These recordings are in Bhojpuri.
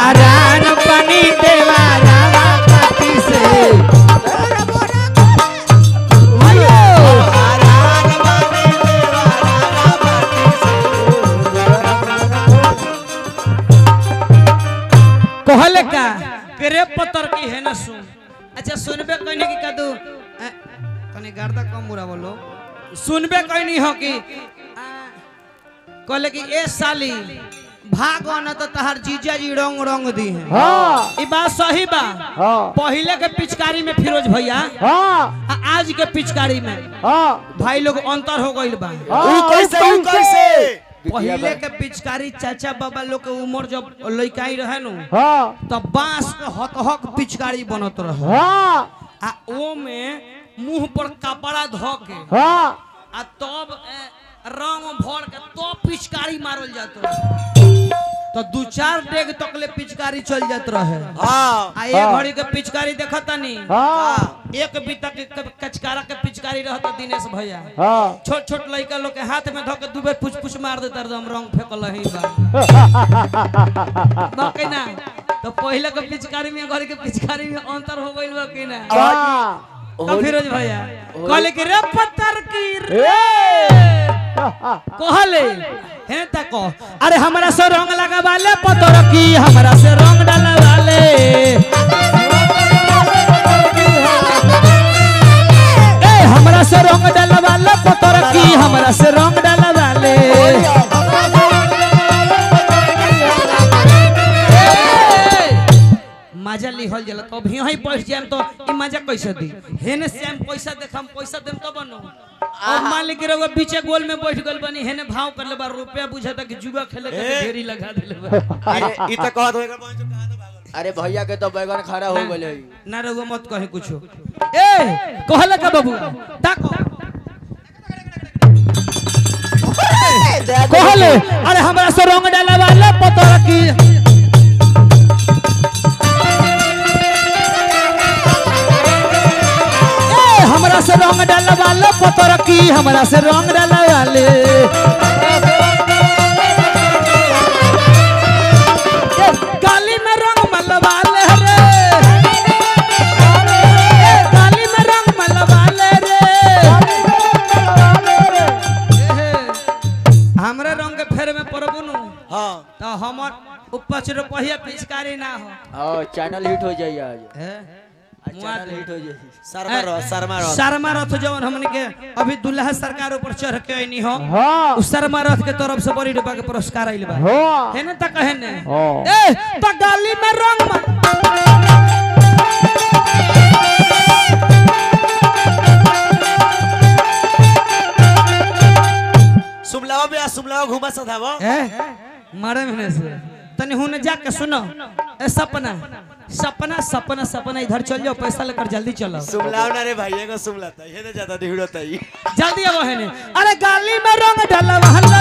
हरान पानी देवारा पाती से कहले का करे पत्थर की है ना सुन अच्छा सुनबे कहने की कदू अ, तनी गर्दा कम बुरा बोलो सुनबे कहनी हो कि आ, कहले कि ए साली भाग न तो तहार जीजा जी रंग रंग दी है हाँ ई बात सही बा हाँ पहले के पिचकारी में फिरोज भैया हाँ आ आज के पिचकारी में हाँ भाई लोग अंतर हो गइल बा हाँ, ऊ कैसे ऊ कैसे पहले के पिचकारी चाचा बाबा लोग के उम्र जब लइकाई रहे नु हाँ तब बांस के हक हक पिचकारी बनत रहे हाँ आ ओ में मुंह पर कपड़ा धो के हाँ आ तब ए, रंग भर के तब पिचकारी मारल जात रहे तो दू चार डेग तक ले पिचकारी चल जात रहे हाँ आ एक हाँ। घड़ी के पिचकारी देखता नी हाँ एक बीता के क- कचकारा के पिचकारी रहता दिनेश भैया हाँ छोट छोट लड़का लोग के हाथ में धो के दू बेर पुछ पुछ मार देता एकदम रंग फेंकल ही बा बाकी ना तो पहले के पिचकारी में घर के पिचकारी में अंतर हो गइल बा कि ना हाँ तो फिरोज भैया कहले कि रे पत्थर की रे कहले है ता को अरे हमरा से रंग लगावाले पत्थर की हमरा से रंग डालवाले ए हमरा से रंग डालवाले पत्थर की हमरा से रंग डालवाले मजा लिहल जला तो भी यहीं बैठ जाएम तो ई मजा कैसे दी हेने से हम पैसा देखम पैसा देम तो बनो और मान ली कि रउआ बीचे गोल में बैठ गल बनी हेने भाव कर ले बा रुपया बुझाता कि जुआ खेले के ए। ढेरी लगा देले बा अरे ई त कहत होएगा पांच सौ कहां भागल अरे भैया के तो बैगन खड़ा हो गए ना रउआ मत कहे कुछो ए कहले का बाबू ताको कहले अरे हमरा से रंग डाला वाला पता की ए हमरा से रंग डाला वाला पता की हमरा से रंग डाला वाले ए, गाली में रंग मलवाले रे ए, गाली में रंग मलवाले रे एहे, हमरे रंग के फेर में पड़बू नु हां तो हमर उपच रुपया पिचकारी ना हो हाँ चैनल हिट हो जाइए आज हैं? आज चैनल हिट हो जाइए शर्मा रह शर्मा रह शर्मा रथ जवन हमने के अभी दुल्हा सरकार ऊपर चढ़ के आईनी हो हाँ उस शर्मा रथ के तरफ से बड़ी रुपया के पुरस्कार आइल बा हाँ है ना तक है ने हाँ। ए त गाली में रंग म- सुमलावा में आ सुमलावा घुमा सधावा ए मारे मने से तनी हुने जाके सुनो ए सपना सपना सपना सपना इधर चल जाओ पैसा लेकर जल्दी चलो सुमलाव ना रे भाई एगो सुमलाता ये ना ज्यादा ढिड़ोता ही जल्दी अब है ने अरे गाली में रंग डालवा हल्ला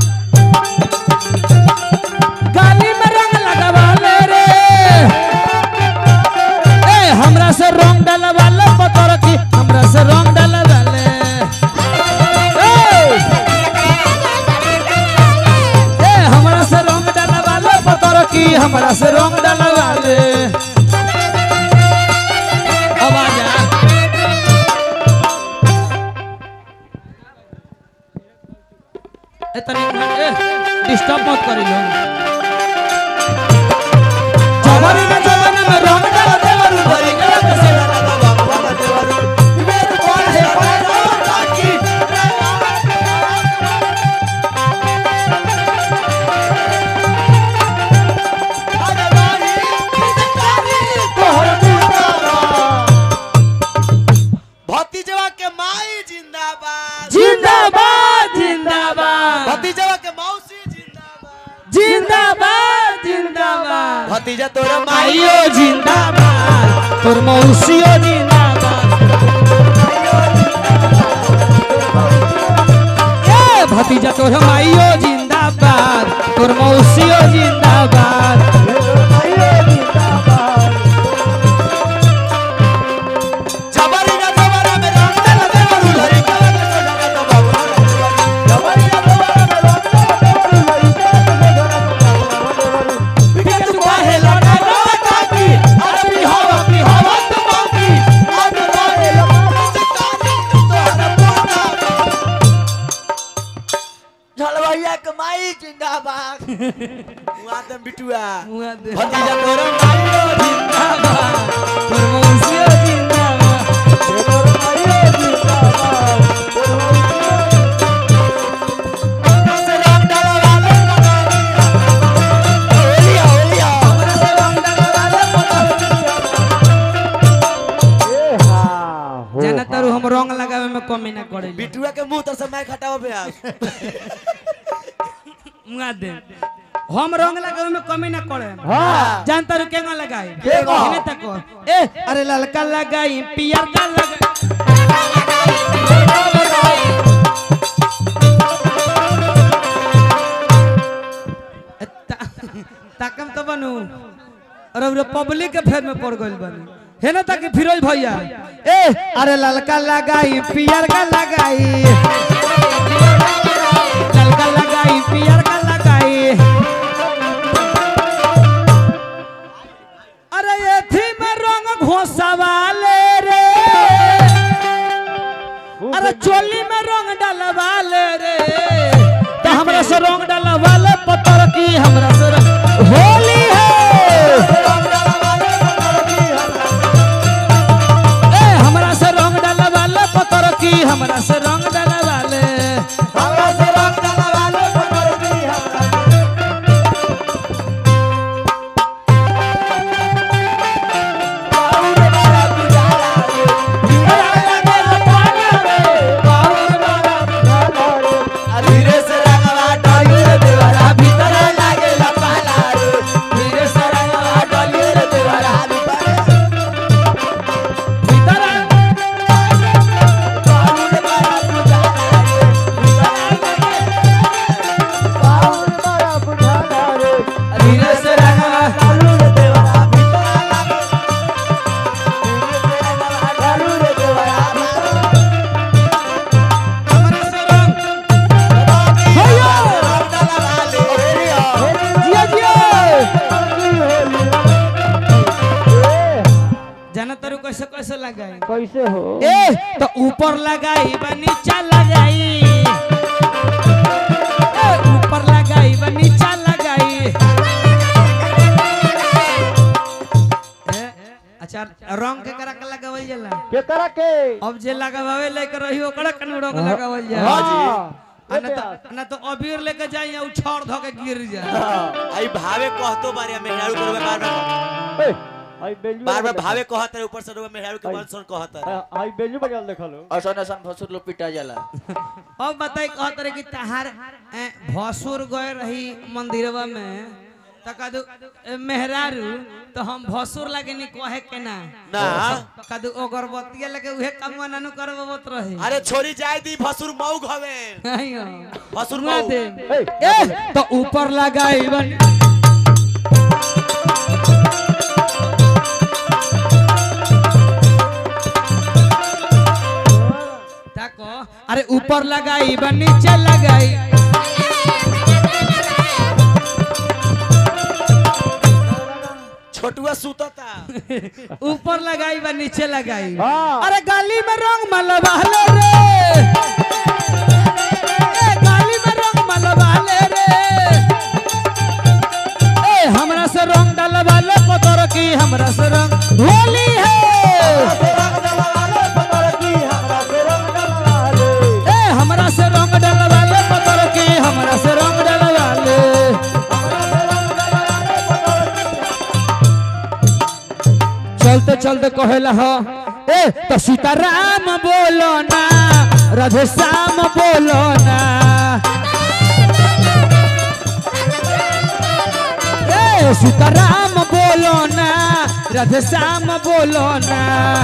गाली में रंग लगावा ले रे ए हमरा से रंग डालवा ले पतर की हमरा से रंग डालवा ले ए ए हमरा से रंग डालवा ले पतर की हमरा से रंग डालवा ले अब आ जा ए तनी ए डिस्टर्ब मत करी लो जवानी में जवानी में रंग डाल दे वरु भरी गला के से भतीजवा के माई जिंदाबाद जिंदाबाद जिंदाबाद भतीजवा के मौसी जिंदाबाद जिंदाबाद जिंदाबाद भतीजा तोरा आइयो जिंदाबाद तोर मौसियो जिंदाबाद ए भतीजा तोर माइयो जिंदाबाद तोर मौसियो जिंदाबाद जबरी ना जबरा में रंग डाल दे वरु लरी गला के सोजा का तो बाबू जबरी ना जबरा में रंग डाल दे वरु लरी गला के सोजा का तो बाबू बिके तू काहे लड़ तोर मारियो जिंदाबाद तोर मौसियो जिंदाबाद से रंग डाला वाले ओलिया ओलिया हमरा से रंग डलवाले जाना तारू हम रंग लगावे में कमी ना करे बिटुआ के मुंह तर से मैं खटावा पे आ मुआ दे हम रंग लगावे में कमी ना करे हाँ। जान तारू केगा लगाई केगा? इने तको ए अरे ललका लगाई पियर का लगाई ए, ता- ताकम तो बनू अरे उरे पब्लिक के फेर में पड़ गइल बनी है ना ताकि फिरोज भैया ए अरे ललका लगाई पियर का लगाई ललका लगाई पियर का लगाई अरे ये थी में रंग घोसवाले रे अरे चोली में रंग डलवाले रे तो हमरा से रंग डलवाले पत्थर की हमरा से रंग- होली है ए हमरा से रंग डलवाले पत्थर की हमरा से रंग डलवाले हमरा से रंग डाला वाले पकड़ दी हमरा बाउर वाला बुझाला आ धीरे से रंगवा डाली रे देवरा भीतर लागे लपाला रे धीरे से रंगवा डाली रे देवरा भीतर बाउर वाला बुझाला रे धीरे से रंगवा डालू रे देवरा भीतर लागे डालू रे देवरा हमरा से रंग हैया रंग डाला वाले जिया जिया जाना तारू कैसे कैसे लगाई कैसे हो ए तो ऊपर लगाई बा नीचा लगाई ए, ऊपर लगाई बा नीचा लगाई ए, अच्छा रंग के करा के लगावल जाला के करा के अब जे लगावे लेके रही ओकरा कनु रंग लगावल हाँ जाला जी आ ना तो ना तो अबीर लेके जाई या उछाड़ धो के गिर जाए आई भावे कहतो बारे मेहरारू करवे बार बार ए, आई बेंजू बार बार भावे कहत रहे ऊपर से रोवे मेहरारू के मन सुन कहत रहे आई बेंजू बजाल देखा लो असन असन भसुर लोग पिटा जाला अब बताई कहत रहे कि तहार ए, भसुर गए रही मंदिरवा में त कदू ए, मेहरारू तो हम भसुर लागे नी कहे के ना ना कदू अगरबत्ती लेके उहे कमवा नानू करबत रहे अरे छोरी जाय दी भसुर मऊ घवे आइयो। भसुर सुना मऊ दे ए, ए तो ऊपर लगाई बन ताको अरे ऊपर लगाई बा नीचे लगाई छोटुआ सुतता ऊपर लगाई बा नीचे लगाई हाँ। अरे गाली में रंग मलवाले रे ए गाली में रंग मलवाले रे ए हमरा से रंग डलवाले पतर की हमरा से रंग होली है ए हमरा से रंग डलवाले पतर की हमरा से रंग डलवाले चलते चलते कहेला ह ए तो सीताराम बोलो ना राधे श्याम बोलो ना ए सीताराम बोलो ना राधे श्याम बोलो ना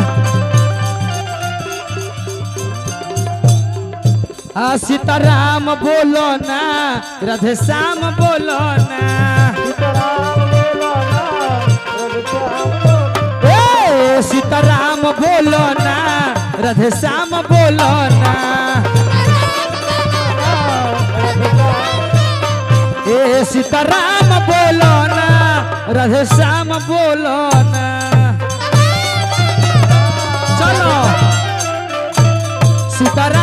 आ सीताराम बोलो ना राधे श्याम बोलो ना ए सीताराम बोलो ना राधे श्याम बोलो ना ए सीताराम बोलो ना राधे श्याम बोलो ना चलो सीताराम